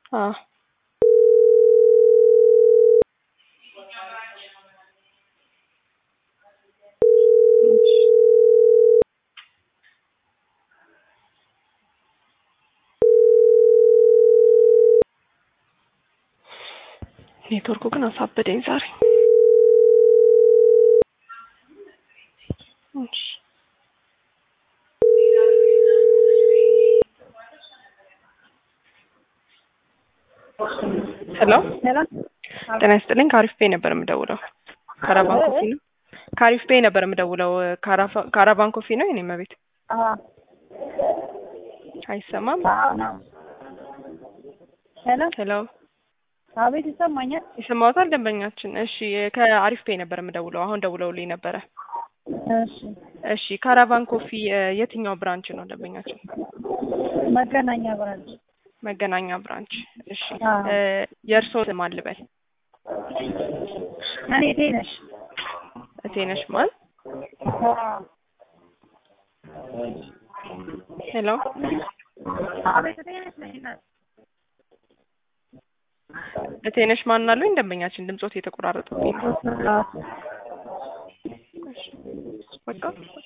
አዎ ኔትወርኩ ግን አሳበደኝ ዛሬ። እሺ ሄሎ ጤና ይስጥልኝ። ከአሪፍ ፔ ነበር የምደውለው። ካራቫን ኮፊ ነው። ከአሪፍ ፔ ነበር የምደውለው። ካራፋ- ካራቫን ኮፊ ነው የኔ መቤት። አይሰማም? ሄሎ ሄሎ አቤት፣ ይሰማኛል። ይሰማዎታል? ደንበኛችን። እሺ ከአሪፍ ፔ ነበር የምደውለው። አሁን ደውለውልኝ ነበረ። እሺ እሺ ካራቫን ኮፊ እ፣ የትኛው ብራንች ነው ደንበኛችን? መገናኛ ብራንች። መገናኛ ብራንች። እሺ አዎ። እ፣ የእርስዎ ስም አልበል? እኔ ቴነሽ እቴነሽ ማን? ሄሎ አቤት፣ ቴነሽ ነኝ። እቴነሽ ማን አሉኝ? ደንበኛችን ድምጾት የተቆራረጠብኝ ነው። በቃ